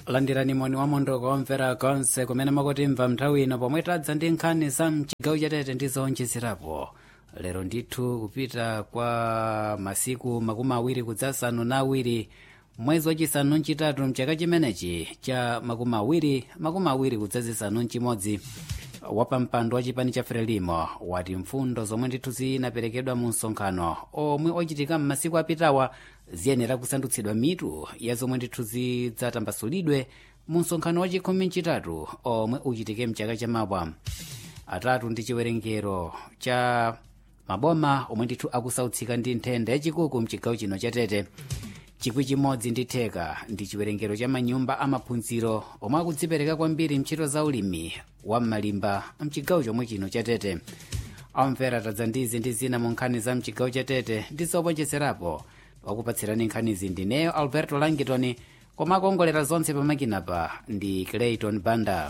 landirani moni wa mondoko omvera konse kumene makutimva nthawi ino pomwe tadza ndi nkhani za mchigawo chatete ndi zowonjezerapo lero ndithu kupita kwa masiku makumi awiri kudzasanu na awiri mwezi wachisanu ncitatu mchaka chimenechi cha makumi awiri makumi awiri kudzazisanu ncimodzi wapampando wa chipani cha frelimo wati mfundo zomwe ndithu zinaperekedwa mu msonkhano omwe ochitika m'masiku apitawa ziyenera kusandutsidwa mitu ya zomwe ndithu zidzatambasulidwe mu msonkhano wa chikhumi ncitatu omwe uchitike mchaka chamawa atatu ndi chiwerengero cha maboma omwe ndithu akusautsika ndi nthenda yachikuku mchigawo chino chatete chikwi chimodzi ndi theka ndi chiwerengero cha manyumba amaphunziro omwe akudzipereka kwambiri mntchito za ulimi wa m'malimba mchigawo chomwe chino chatete amvera tadza ndizi ndi zina mu nkhani za mchigawo chatete ndi zowonjezerapo wakupatsirani nkhanizi ndineyo alberto langitoni koma akuongolera zonse pamakinapa ndi clayton banda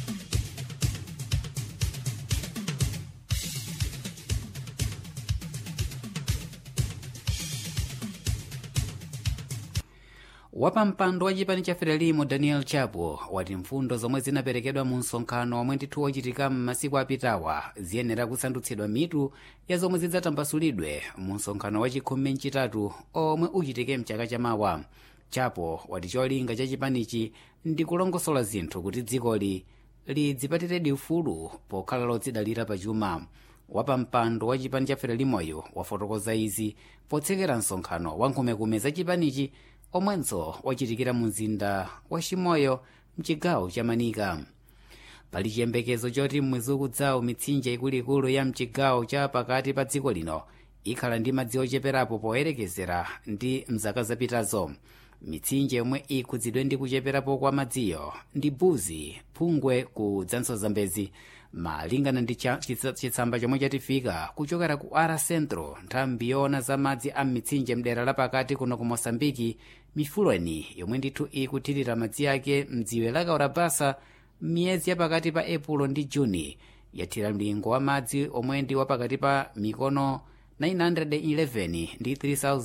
wapampando wa chipani cha frelimo daniel chapo wati mfundo zomwe zinaperekedwa mu msonkhano omwe ndithu wochitika m'masiku apitawa ziyenera kusandutsidwa mitu ya zomwe zidzatambasulidwe mu msonkhano wa chikhumi ncitatu omwe uchitike mchaka chamawa chapo wati cholinga cha chipanichi ndi kulongosola zinthu kuti dzikoli lidzipatiredi ufulu pokhala lodzidalira pachuma wapampando wa chipani cha frelimoyo wafotokoza izi potsekera msonkhano wa nkhumekume za chipanichi omwenso wachitikira mu mzinda wa chimoyo mchigawo cha manika pali chiyembekezo choti mmwezi ukudzawo mitsinje ikuluikulu ya mchigawo cha pakati pa dziko lino ikhala ndi madzi ocheperapo poyerekezera ndi mzaka zapitazo mitsinje yomwe ikhudzidwe ndi kucheperapo kwa madziyo ndi buzi phungwe ku dzanso zambezi malingana ndi chitsamba chomwe chatifika kuchokera ku ara centro nthambi yoona za madzi a mitsinje mdera lapakati kuno ku mosambiki mifuleni yomwe ndithu ikuthirira madzi ake mdziwe la kaurabasa m'miyezi yapakati pa epulo ndi juni yathira mlingo wa madzi omwe ndi wapakati pa mikono 911 ndi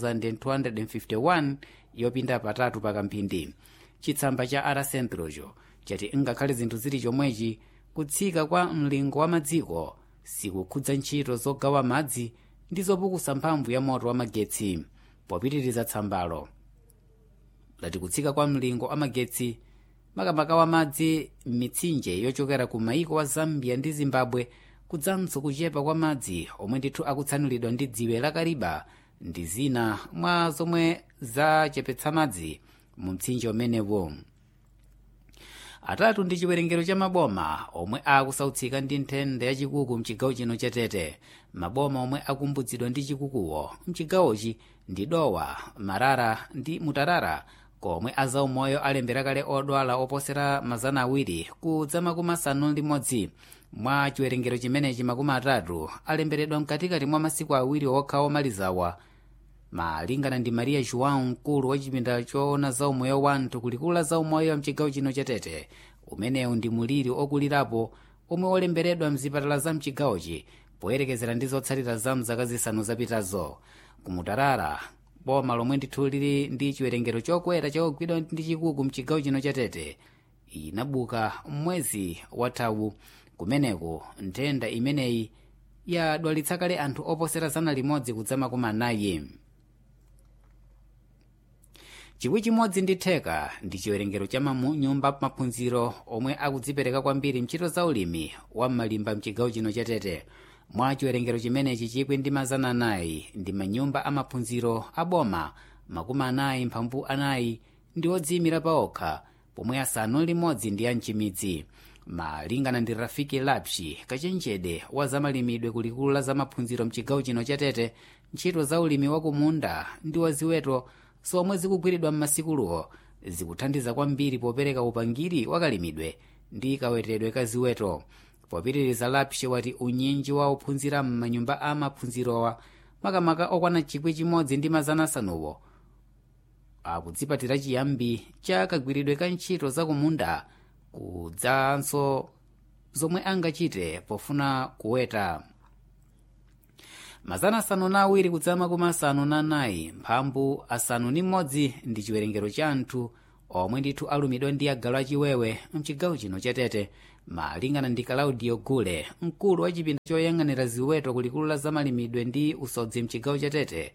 3251 yopinda patatu pakamphindi chitsamba cha ara centrocho chati ngakhale zinthu zili chomwechi kutsika kwa mlingo wa madziko sikukhudza ntchito zogawa madzi ndi zopukusa mphamvu ya moto wa magetsi popitiriza tsambalo lati kutsika kwa mlingo wa magetsi makamaka wa madzi m'mitsinje yochokera ku maiko wa zambia ndi zimbabwe kudzanso kuchepa kwa madzi omwe ndithu akutsanulidwa ndi dziwe la kariba ndi zina mwa zomwe zachepetsa madzi mu mtsinje umenewo atatu ndi chiwerengero cha maboma omwe akusautsika ndi nthenda yachikuku mchigawo chino chatete maboma omwe akumbutsidwa ndi chikukuwo mchigawochi ndi dowa marara ndi mutarara komwe azaumoyo alembera kale odwala oposera mazana awiri kudza makumi asanu ndi limodzi mwa chiwerengero chimenechi makumi atatu alemberedwa mkatikati mwa masiku awiri okha omalizawa malingana ndi maria joão mkulu wa chipinda choona zaumoyo wanthu kulikula zaumoyo mchigawo chino chatete umenewu ndi muliri okulirapo omwe olemberedwa mzipatala za mchigawochi poyerekezera ndi zotsatira za mzaka zisanu zapitazo kumutarara boma lomwe ndithu lili ndi chiwerengero chokwera chakugwidwa ndi chikuku mchigawo chino chatete inabuka mwezi wathawu kumeneko nthenda imeneyi yadwalitsa kale anthu oposera zana limodzi kudza makumi anayi chikwi chimodzi ndi theka ndi chiwerengero cha manyumba maphunziro omwe akudzipereka kwambiri mchito za ulimi wa m'malimba mchigawo chino chatete mwa chiwerengero chimenechi chikwi ndi mazana anayi ndi manyumba amaphunziro aboma makumi anayi mphambu anayi ndi odziyimira paokha pomwe asanu limodzi ndi amchimidzi malingana ndi rafiki lapshi kachenjede wa zamalimidwe kulikulu la zamaphunziro mchigawo chino chatete ntchito za ulimi wakumunda ndi waziweto zomwe zikugwiridwa m'masikulowo zikuthandiza kwambiri popereka upangiri wakalimidwe ndi kawetedwe ka ziweto popitiriza lapshi wati unyinji wa ophunzira m'manyumba a maphunzirowa makamaka okwana chikwi chimodzi ndi mazana asanuwo akudzipatira chiyambi cha kagwiridwe ka ntchito zakumunda kudzanso zomwe angachite pofuna kuweta mazana asanu na awiri kudzama kuma asanu na anayi mphambu asanu ni mmodzi ndi chiwerengero cha anthu omwe ndithu alumidwa ndi agalu achiwewe mchigawo chino chatete malingana ndi claudio gule mkulu wa chipinda choyang'anira ziweto kulikulu la zamalimidwe ndi usodzi mchigawo chatete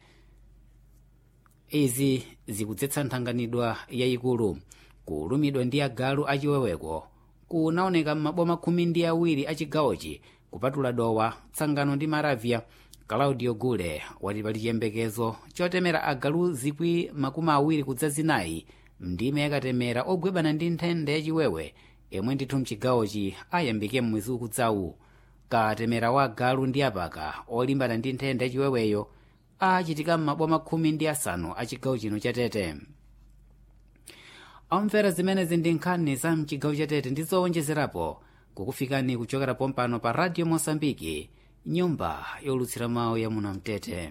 izi zikudzetsa nthanganidwa yayikulu kulumidwa ndi agalu achiweweko kunaoneka m'maboma khumi ndi awiri a chigawochi kupatula dowa tsangano ndi maravya claudio gule wati pali chiyembekezo chotemera agalu zikwi makumi awiri kudza zinayi mndime yakatemera ogwebana ndi nthenda yachiwewe yemwe ndithu mchigawochi ayambike mmwezi ukudzawu katemera wa agalu ndi apaka olimbana ndi nthenda yachiweweyo achitika m'maboma khumi ndi asanu a chigawo chino chatete omvera zimenezi ndi nkhani za mchigawo chatete ndi zowonjezerapo kukufikani kuchokera pompano pa radio mosambiki nyumba yolutsira mawu ya munamtete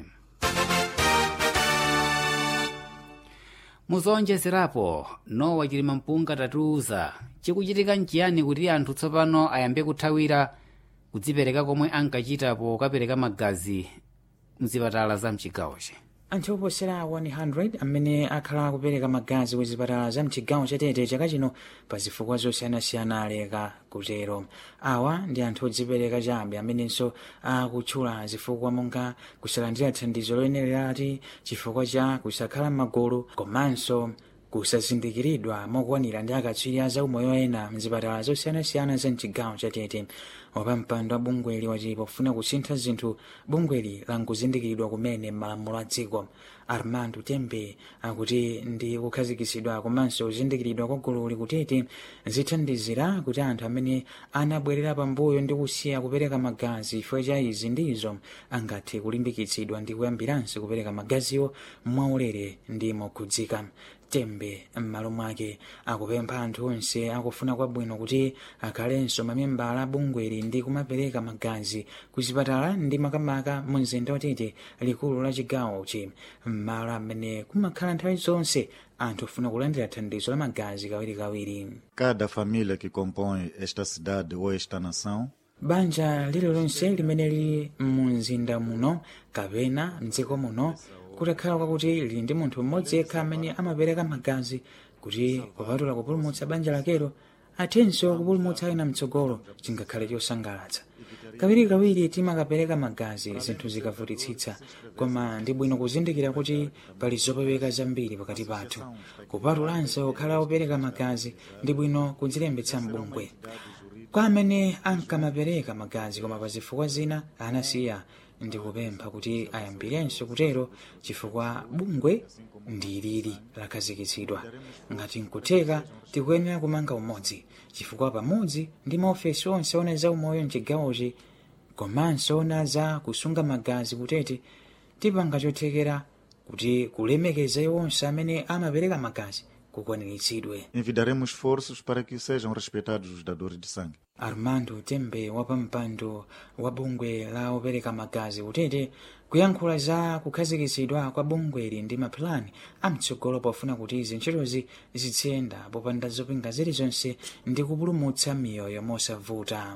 muzowonjezerapo nowa chilima mpunga tatiuza chikuchitika nchiyani kuti anthu tsopano ayambe kuthawira kudzipereka komwe ankachitapo kapereka magazi mzipatala za mchigawochi anthu oposera 100 amene akhala akupereka magazi ku zipatala za mchigawo chatete chaka chino pa zifukwa zosiyanasiyana aleka kutero awa ndi anthu odzipereka chabe amenenso akutchula zifukwa monga kusalandira thandizo loyenererati chifukwa cha kusakhala m'magulu komanso kusazindikiridwa mokwanira ndi akatswiri a zaumoyo ena mzipatala zosiyanasiyana za mchigawo chatete wapampando wa bungweli wati pofuna kusintha zinthu bungweli lankuzindikiridwa kumene m'malamulo a dziko armando tembe akuti ndi kukhazikisidwa komanso kuzindikiridwa kwa gululi kutete zithandizira kuti anthu amene anabwerera pambuyo ndi kusiya kupereka magazi chifukwa cha izi ndizo angathe kulimbikitsidwa ndi kuyambiranso kupereka magaziwo mwaulere ndi mokhudzika tembe m'malo mwake akupempha anthu onse akufuna kwabwino kuti akhalenso mamembala a bungweli ndi kumapereka magazi ku zipatala ndi makamaka mu mzinda watete likulu la chigawochi m'malo amene kumakhala nthawi zonse anthu ofuna kulandira thandizo la magazi kawirikawiri Cada família que compõe esta cidade ou esta nação banja lililonse limene lili mu mzinda muno kapena mdziko muno kutakhala kwakuti lili ndi munthu mmodzi yekha amene amapereka magazi kuti kupatula kupulumutsa banja lakelo athenso kupulumutsa ena mtsogolo chingakhale chosangalatsa kawirikawiri timakapereka magazi zinthu zikavutitsitsa koma ndi bwino kuzindikira kuti pali zopeweka zambiri pakati pathu kupatulanso kukhala opereka magazi ndi bwino kudzilembetsa mbungwe kwa amene ankamapereka magazi koma pa zifukwa zina anasiya ndikupempha kuti ayambirenso kutero chifukwa bungwe ndi lili lakhazikitsidwa ngati nkutheka tikuyenera kumanga umodzi chifukwa pamodzi ndi maofesi onse ona za umoyo mchigawochi komanso ona za kusunga magazi kutete tipanga chothekera kuti kulemekeza onse amene amapereka magazi kukwaniritsidwe envidaremos esforços para que sejam respeitados os dadores de sangue. armando tembe wapampando wa bungwe la opereka magazi kutete kuyankhula za kukhazikitsidwa kwa bungweli ndi mapulani amtsogolo pofuna kuti izi ntchitozi zitsiyenda popanda zopinga zilizonse ndi kupulumutsa miyoyo mosavuta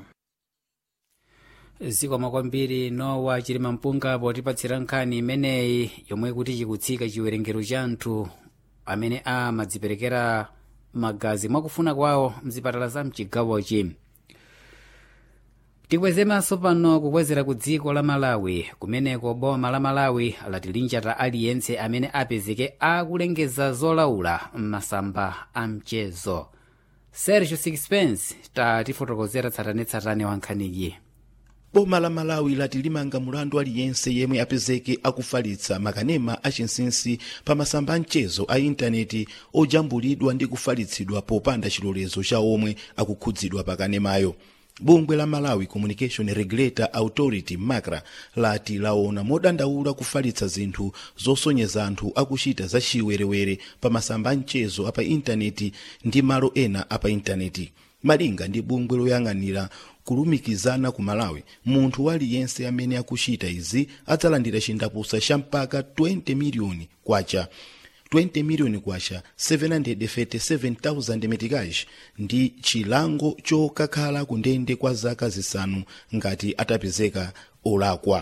zikomo kwambiri nowa chilima mpunga potipatsira nkhani imeneyi yomwe kuti chikutsika chiwerengero cha anthu amene amadziperekera magazi mwakufuna kwawo mzipatala za mchigawochi tikweze maso pano kukwezera ku dziko la malawi kumeneko boma la malawi lati linjata aliyense amene apezeke akulengeza zolaula m'masamba a mchezo sergio sixpence tatifotokozera tsatanetsatane wa nkhaniyi boma la malawi lati limanga mulandu aliyense yemwe apezeke akufalitsa makanema achinsinsi pa masamba a mchezo a intaneti ojambulidwa ndi kufalitsidwa popanda chilolezo cha omwe akukhudzidwa pa kanemayo bungwe la malawi communication regulator authority macra lati laona modandaula kufalitsa zinthu zosonyeza anthu akuchita za chiwerewere pa masamba a mchezo apa intaneti ndi malo ena apa intaneti malinga ndi bungwe loyang'anira kulumikizana ku malawi munthu waliyense amene akuchita izi adzalandira chindapusa cha mpaka 20 miliyoni kwacha 20 miliyoni kwacha 737,000 metikaji ndi chilango chokakhala ku ndende kwa zaka zisanu ngati atapezeka olakwa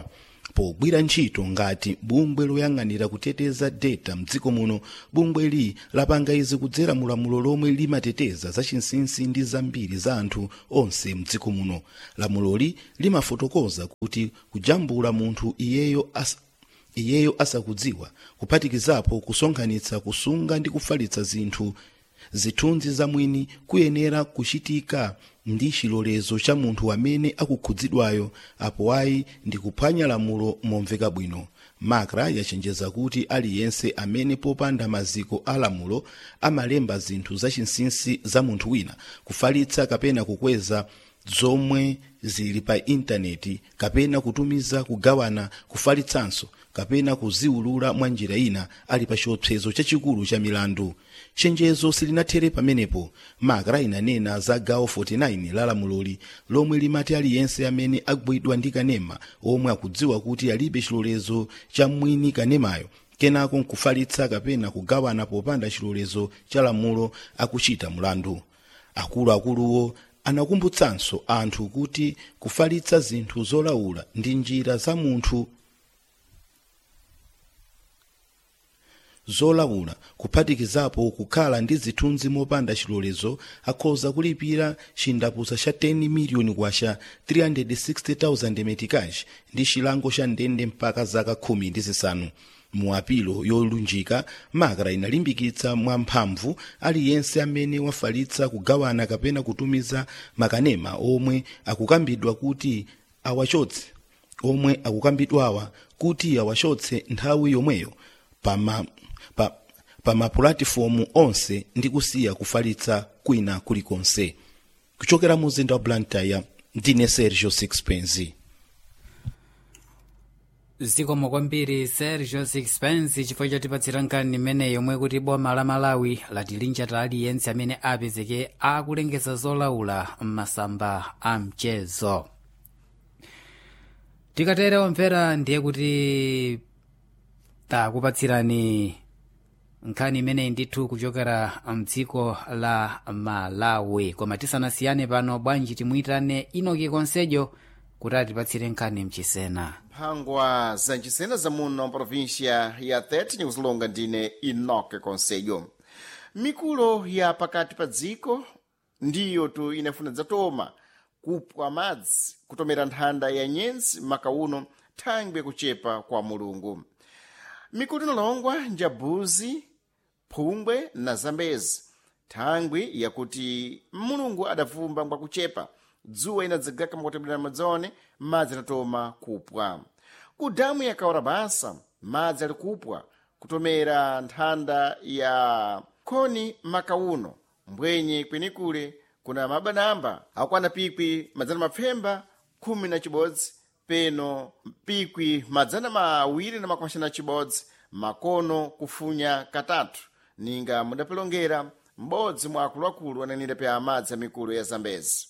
pogwira ntchito ngati bungwe loyang'anira kuteteza data mdziko muno bungweli lapanga izi kudzera mulamulo lomwe limateteza zachinsinsi ndi zambiri za anthu onse mdziko muno lamuloli limafotokoza kuti kujambula munthu iyeyo as iyeyo asakudziwa kuphatikizapo kusonkhanitsa kusunga ndi kufalitsa zinthu zithunzi zamwini kuyenera kuchitika ndi chilolezo cha munthu amene akukhudzidwayo apo ayi ndi kuphwanya lamulo momveka bwino makra yachenjeza kuti aliyense amene popanda maziko a lamulo amalemba zinthu zachinsinsi za munthu wina kufalitsa kapena kukweza zomwe zili pa intaneti kapena kutumiza kugawana kufalitsanso kapena kuziwulula mwa njira ina ali pa chiopsezo chachikulu cha milandu chenjezo silinathere pamenepo makra inanena za gawo 49 la lamuloli lomwe limati aliyense amene agwidwa ndi kanema omwe akudziwa kuti alibe chilolezo cha mwini kanemayo kenako nkufalitsa kapena kugawana popanda chilolezo cha lamulo akuchita mulandu akuluakuluwo anakumbutsanso anthu kuti kufalitsa zinthu zolaula ndi njira za munthu zolaula kuphatikizapo kukhala ndi zithunzi mopanda chilolezo akhoza kulipira chindapusa cha 10 miliyoni kwacha 360,000 metikaji ndi chilango cha ndende mpaka zaka khumi ndi zisanu mu apilo yolunjika makra inalimbikitsa mwamphamvu aliyense amene wafalitsa kugawana kapena kutumiza makanema omwe akukambidwa kuti awachotse omwe akukambidwawa kuti awachotse nthawi yomweyo pama pa, pa mapulatifomu onse ndi kusiya kufalitsa kwina kulikonse kuchokera mu mzinda wa blantyre ndine sergio sixpence zikomo kwambiri sergio sixpence chifukwa chotipatsira nkhani imeneyi yomwe kuti boma la malawi latilinjata aliyense amene apezeke akulengeza zolaula m'masamba a mchezo tikatere omvera ndiye kuti takupatsirani nkhani imeneyi ndithu kuchokera mdziko la malawi koma tisanasiyane pano bwanji timuyitane inoki konsejo kuti atipatsire nkhani mchisena mphangwa za nchisena za muno provincia ya 30 nikuzilonga ndine inoke konsejo mikulo ya pakati pa dziko ndiyo tu inafuna dzatoma kupwa madzi kutomera nthanda ya nyenzi makauno thangwi kuchepa kwa mulungu mikulo inalongwa njabuzi phungwe na zambezi thangwi yakuti mulungu adavumba ngwa kuchepa dzuwa inadzagaka makutemberera madzone madzi anatoma kupwa ku damu ya kaorabasa madzi ali kupwa kutomera nthanda ya khoni makauno mbwenye kwenikule kuna mabanamba akwana pikwi madzana mapfemba khumi na chibodzi peno pikwi madzana mawiri na makumi na chibodzi makono kufunya katatu ninga mudapelongera m'bodzi mwa akuluakulu ananira pa amadzi amikulu ya zambezi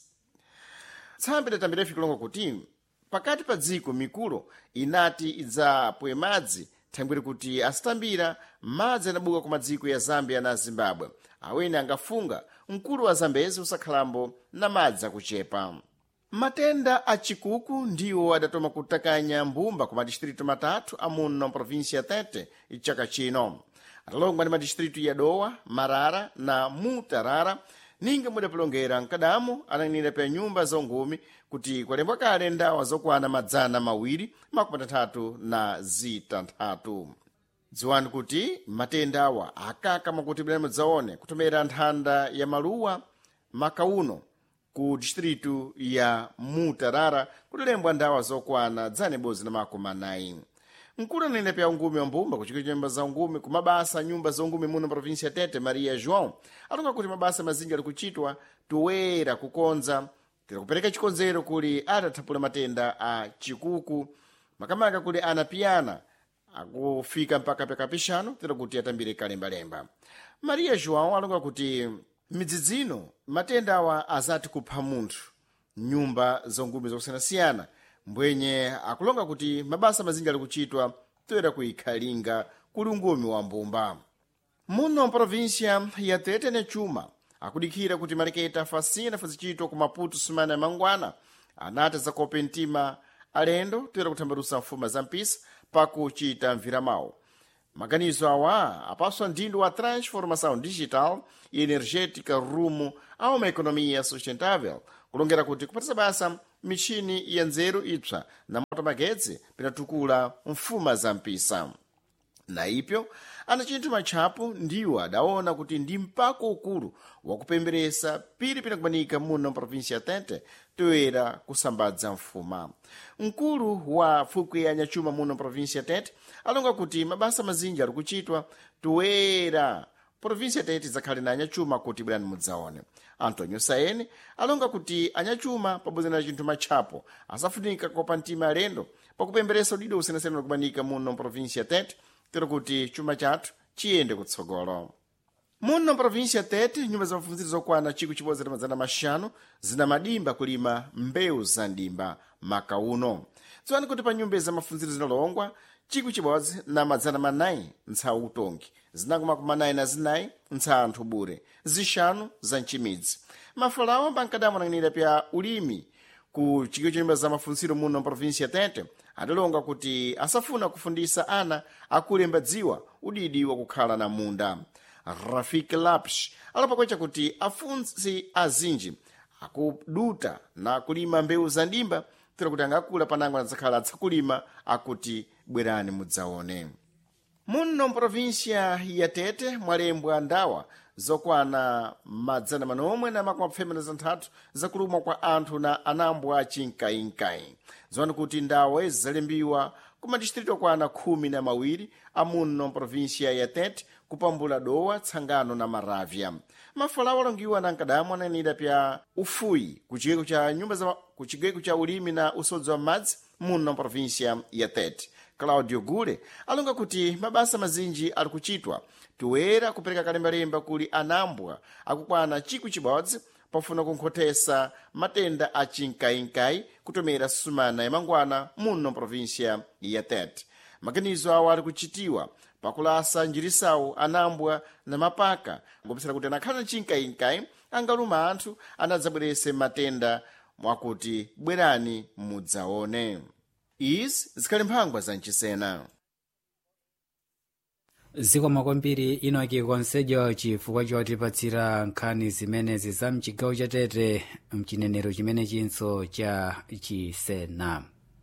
tsambi datambira fikulonga kuti pakati pa dziko mikulo inati idzapwe madzi thangwiri kuti asitambira madzi anabuka ku madziko ya zambia na zimbabwe awene angafunga mkulu wa zambezi usakhalambo na madzi akuchepa matenda a chikuku ndiwo adatoma kutakanya mbumba ku madistritu matatu amuno provinsia tete chaka chino atalongwa ndi madistritu ya dowa marara na mutarara ninga mudapelongera mkadamo ananenera pa nyumba zongumi kuti kwalembwa kale ndawa zokwana madzana mawiri makumi atanthatu na zitanthatu dziwani kuti matenda awa akakama kuti bwera mudzaone kutomera nthanda ya maluwa makauno ku distritu ya mutarara kutolembwa ndawa zokwana dzane bozi na makumi anayi mkulu anene pya ungumi wa mbumba kuchikira nyumba za ungumi ku mabasa nyumba za ungumi muno provinsia tete maria joão atonga kuti mabasa mazinji ali kuchitwa toera kukonza tira kupereka chikonzero kuli atathapula matenda a chikuku makamaka kuli ana piyana akufika mpaka pekapishano tira kuti atambire kalembalemba maria joão alonga kuti midzidzino matenda awa azati kupha munthu nyumba zongumi zokusiyanasiyana mbwenye akulonga kuti mabasa mazinji ali kuchitwa toera kuikhalinga kuli ungumi wa mbumba muno provinsia ya tete ne chuma akudikira kuti maleketa fasina fazichitwa ku maputo sumana ya mangwana anati zakope mtima alendo toyera kuthambalusa mfuma za mpisa pakuchita mviramawu maganizo awa apaswa ndindo wa transformação digital e energética rumo a uma economia sustentável kulongera kuti kupatisa basa michini ya nzeru ipsa na moto magetsi pinatukula mfuma za mpisa na ipyo ana chinthu matchapo ndiwo adaona kuti ndi mpako ukulu wakupemberesa pili pinakumanika muno mprovinsia tete toyera kusambadza mfuma mkulu wa fukwe ya nyachuma muno mprovinsia tete alonga kuti mabasa mazinji ali kuchitwa toyera provinsia tete zakhale na anyachuma kuti bwerani mudzaone antonio saene alonga kuti anyachuma pabodzi na chinthu matchapo asafunika kopa mtima alendo pakupemberesa udidi usiyanasiyana kumanika muno mprovinsia tete tero kuti chuma chathu chiyende kutsogolo muno mprovinsia tete nyumba za mafunziro zokwana chikwi chibodzi ndi madzana maxanu zina madimba kulima mbewu za ndimba maka uno dziwani kuti pa nyumba za mafunziro zinalongwa chikwi chibodzi na madzana manayi ntsa utongi zinango makumi anayi na zinayi ntsa anthu bure zixanu za mchimidzi mafalawo pankadamonang'anira pya ulimi ku chikwi cha nyumba za mafunziro muno mprovinsia tete adalonga kuti asafuna kufundisa ana akulemba dziwa udidi wakukhala na munda rafik lapsh alapakwecha kuti afunzi azinji akuduta na kulima mbewu za ndimba tira kuti angakula panango adzakhala adzakulima akuti bwerani mudzaone muno mprovinsia ya tete mwalembwa ndawa zokwana madzana manomwe na makumi apfemena zanthatu zakulumwa kwa anthu na anambwa chinkayinkayi ziwani kuti ndawa ezi zalembiwa ku madistritu okwana khumi na mawiri amuno mprovinsia ya tete kupambula dowa tsangano na maravya mafalawo alongiwa na nkadamu ananira pya ufuyi ku chigweko cha nyumba za ku chigweko cha ulimi na usodzi wa madzi muno mprovinsia ya tete claudio gule alonga kuti mabasa mazinji ali kuchitwa toyera kupereka kalembalemba kuli anambwa akukwana chikwi chibodzi pofuna kunkhotesa matenda a chinkayinkayi kutomera sumana ya mangwana muno mprovinsia ya tete maganizo awo ali kuchitiwa pakulasa njirisawu anambwa na mapaka ngopesera kuti anakhala na chinkayinkayi angaluma anthu anadzabwerese matenda mwakuti bwerani mudzaone izi zikhali mphangwa za mchisena zikomo kwambiri inoki konsejo chifukwa chotipatsira nkhani zimenezi za mchigawo cha tete mchinenero chimene chinso cha chisena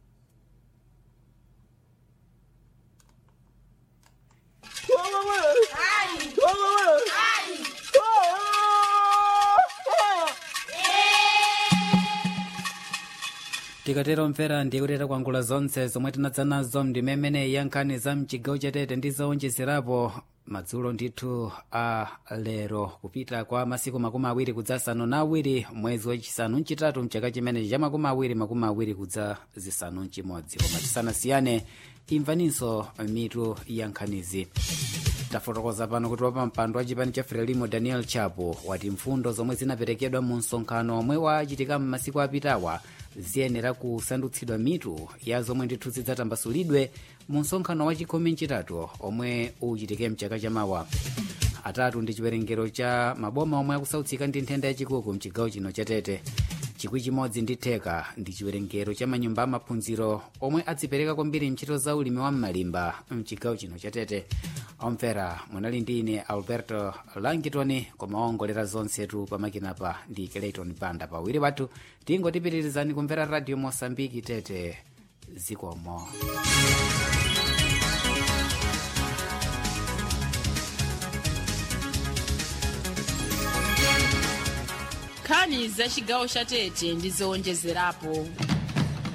tikatero mvera ndiye kuti takwangula zonse zomwe tinadza nazo ndimemene ya nkhani za mchigawo chatete ndi zowonjezerapo madzulo ndithu a lero kupita kwa masiku makumi awiri kudza asanu na awiri mwezi wachisanu mchitatu mchaka chimenechi cha makumi awiri makumi awiri kudza zisanu mchimodzi koma tisanasiyane imvaninso mitu ya nkhanizi tafotokoza pano kuti wapa mpando wa chipani cha frelimo daniel chapo wati mfundo zomwe zinaperekedwa mu msonkhano omwe wachitika m'masiku apitawa ziyenera kusandutsidwa mitu ya zomwe ndithu zidzatambasulidwe mu msonkhano wa chikhumi mchitatu omwe uchitike mchaka chamawa atatu ndi chiwerengero cha maboma omwe akusautsika ndi nthenda yachikuku mchigawo chino chatete chikwi chimodzi ndi theka ndi chiwerengero cha manyumba amaphunziro omwe adzipereka kwambiri ntchito za ulimi wa m'malimba mchigawo chino chatete omvera munali ndi ine alberto langitoni koma ongolera zonsetu pamakinapa ndi keleiton banda pawiri wathu tingotipitirizani kumvera radio mosambiki tete zikomo nkhani za chigawo cha tete ndi zowonjezerapo